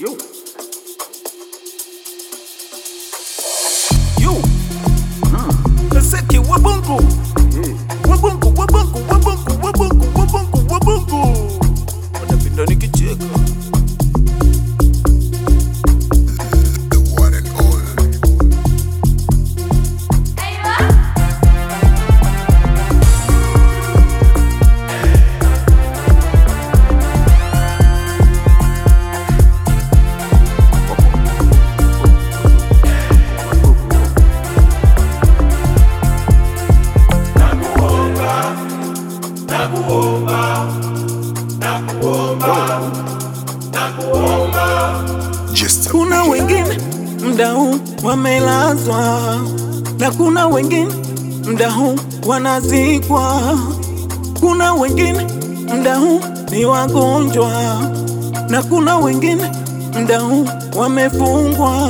Yo. Yo. Kaseke wabongo. Wabongo, wabongo, wabongo, wabongo, wabongo, wabongo. Wanapenda nikicheka. The one and all. Just a Kuna wengine mda huu wamelazwa na kuna wengine mda huu wanazikwa. Kuna wengine mda huu ni wagonjwa na kuna wengine mda huu wamefungwa.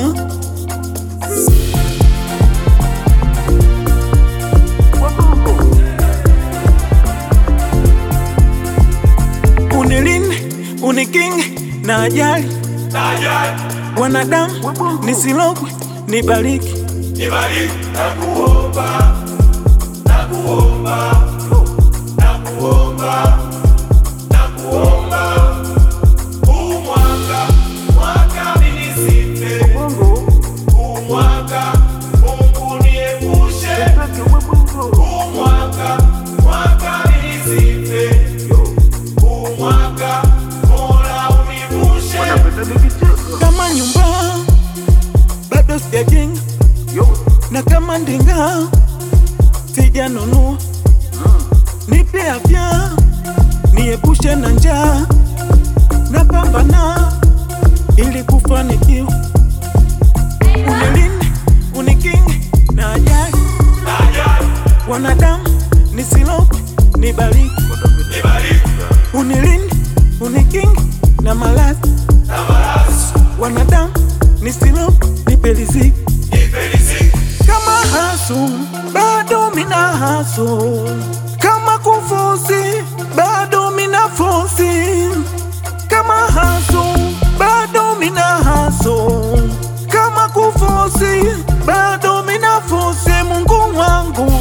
Unilinde, unikinge na ajali wanadamu nisilogwe, nibariki kama nyumba bado sijajenga na kama ndinga sijanunua, nipe afya niepushe na njaa, napambana ili kufanikiwa, unilinde unikinge na ajali, wanadamu nisilogwe, nibariki, unilinde unikinge na maradhi wanadamu nisilo nipe riziki kama hasu bado mina hasu kama kufosi bado mina fosi kama hasu bado mina hasu kama kufosi bado mina fosi Mungu wangu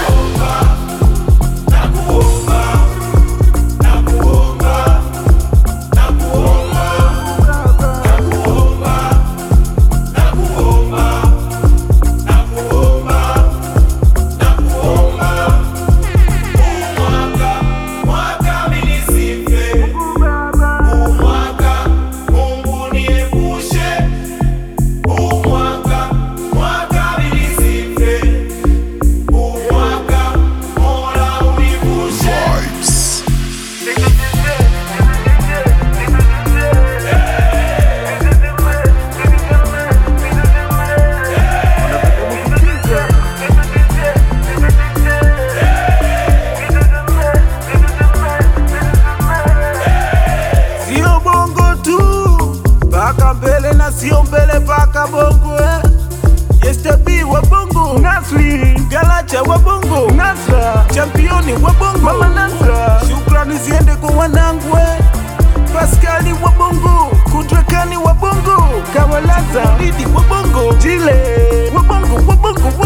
vibes. Sio bongo tu paka mbele na sio mbele paka bongo eh. Yestabi wa bongo Nasri Galacha wa bongo Nasra Championi wa bongo Mama Nasra Shukrani ziende kwa wanangu eh. Paskali wa bongo Kudrakani wa bongo Kawalaza Didi wa bongo Jile wa bongo wa bongo